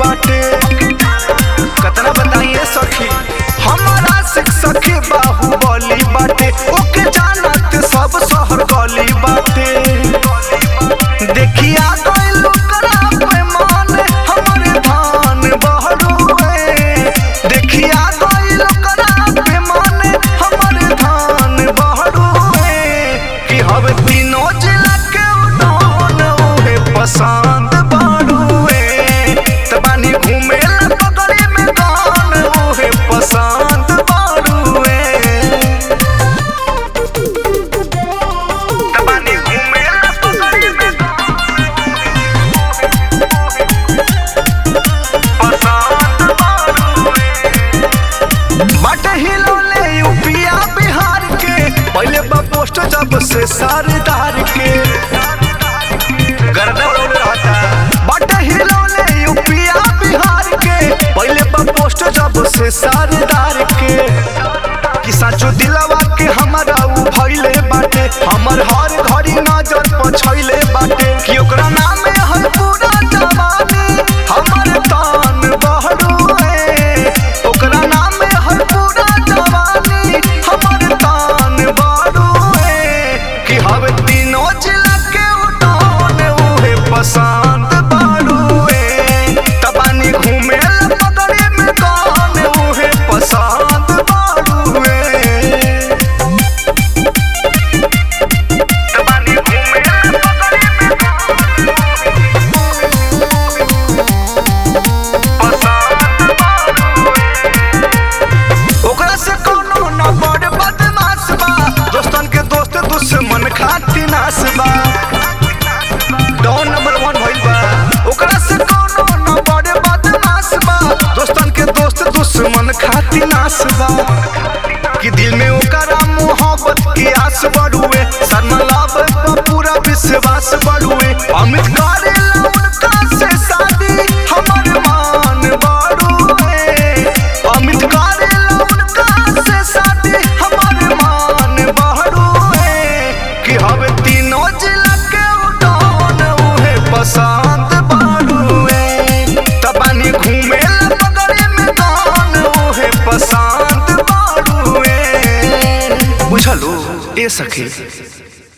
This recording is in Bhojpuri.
बाटे कतना बताइए सखी हमारा सिख सखी बाहुबली बाटे ओके जानत सब शहर गली बाटे देखिया गइल ओकरा पैमान हमरे धान बहरुए देखिया गइल ओकरा पैमान हमरे धान बहरुए कि हवे तीनों जिला के उड़ान उहे पसंद बाड़ुए तबानी घूमे ला पगड़ी में दान उहे पसंद बाड़ुए तबानी घूमे ला पगड़ी में पसंद बाड़ुए बट हिलौले यूपिया बिहार के पहले बा पोस्ट जब से सरदार के गर्दा उड़ौले रहता बट हिलौले यूपिया बिहार के पहले बा पोस्ट जब से सरदार के कि साचो दिलवा के हमारा उ भइले बाटे हमर हर घड़ी नजर पछैले बाटे कि ओकरा नाम है पूरा जवानी हमर तान बहरुए ओकरा नाम है पूरा जवानी हमर तान बहरुए कि हवे तीनों जिला के उठान उहे पसंद बहरुए तबानी घूमे ला पगड़ी में कान उहे पसंद बहरुए तबानी घूमे ला पगड़ी में पसंद ओकरा से कोनो न बड़ बदमाश बा दोस्तन के दोस्त दुश्मन खाती नाश बा डॉन नंबर वन भइल बा ओकरा से कोनो न बड़ बदमाश बा दोस्तन के दोस्त दुश्मन खाती नाश बा कि दिल में ओकरा मोहब्बत की आस बढ़ुए शर्मा लाभ पर पूरा विश्वास बढ़ुए अमित करे उनका से शादी हमर मान बढ़ुए अमित करे उनका से शादी हमर मान बढ़ुए कि हवे तीनों जिला के उड़ान उहे पसंद बढ़ुए तबानी घूमे ला पगड़ी में दान उहे पसंद बढ़ुए बुझलो ए सखी